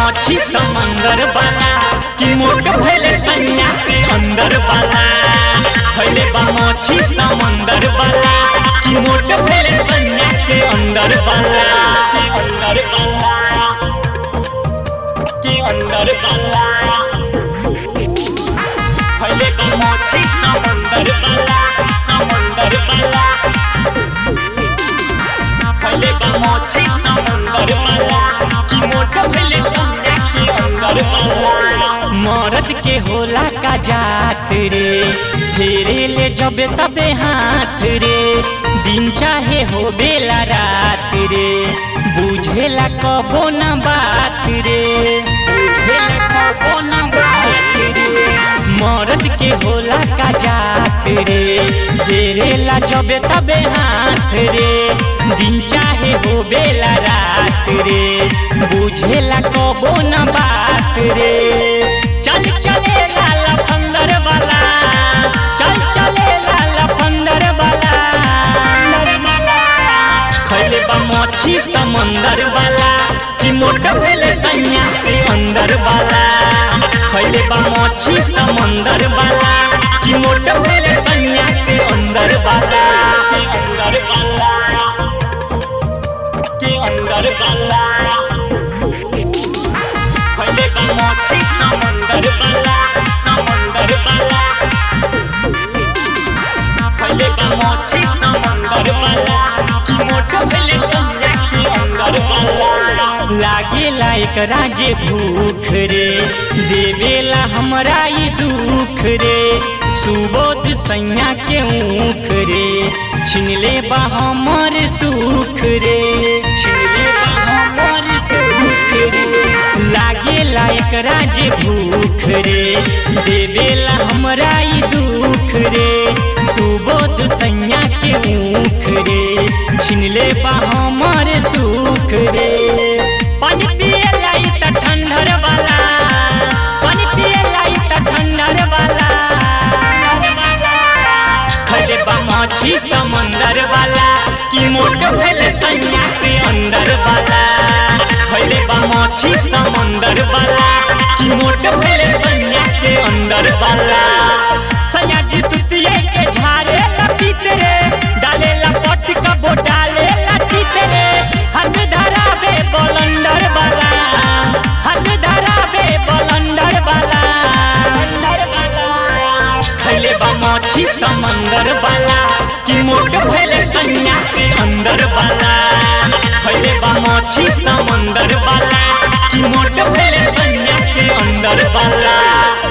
मछी समंदर वाला कि मोट भइले सैया के अंदर वाला भइले बा मछी समंदर वाला कि मोट भइले सैया के अंदर वाला के अंदर वाला के अंदर वाला भइले बा मछी समंदर वाला समंदर वाला भइले बा मछी समंदर वाला कि मोट भइले सैया के अंदर वाला मरद के होला का जात रे फेरे ले जबे तबे हाथ रे दिन चाहे हो बेला रात रे बुझेला कबो न बात रे बुझेला कबो न बात रे मरद के होला का जात रे फेरेला जबे तबे हाथ रे दिन चाहे हो बेला रात रे बुझेला कबो न बात रे चल चले लाला फंदर वाला चल चले लाला फंदर वाला खैले बा मछी समंदर वाला कि मोट भेले सैया के अंदर वाला खैले बा मछी समंदर वाला कि मोट भेले सैया के अंदर वाला के अंदर वाला के अंदर वाला खैले बा मछी समंदर वाला समंदर वाला खैले बा मछी समंदर वाला कि मोट भेले सैया के अंदर वाला लागेला एकरा जे भूख रे देवेला हमरा ई दुख रे सुबोध सैया के ऊख रे छिनले बा हमर सुख रे छिनले बा हमर सुख रे लागेला एकरा जे भूख रे देवेला हमरा ई दुख रे सुबोध सैया के ऊख रे छिनले बा हमर सुख रे पानी पिए लाई त ठंडर वाला पानी पिए लाई त ठंडर वाला खले बा मछी समंदर वाला कि मोट भेले सैया के अंदर वाला खले बा मछी समंदर वाला कि मोट भेले सैया के अंदर वाला सैया जी सुतिए के झारे लपीत रे डाले लपट कबो डाले लचित रे हद धरावे बलंदर वाला हद धरावे बलंदर वाला खैले बा मछी समंदर वाला कि मोट भइले सैया के अंदर वाला खैले बा मछी समंदर वाला कि मोट भइले सैया के अंदर वाला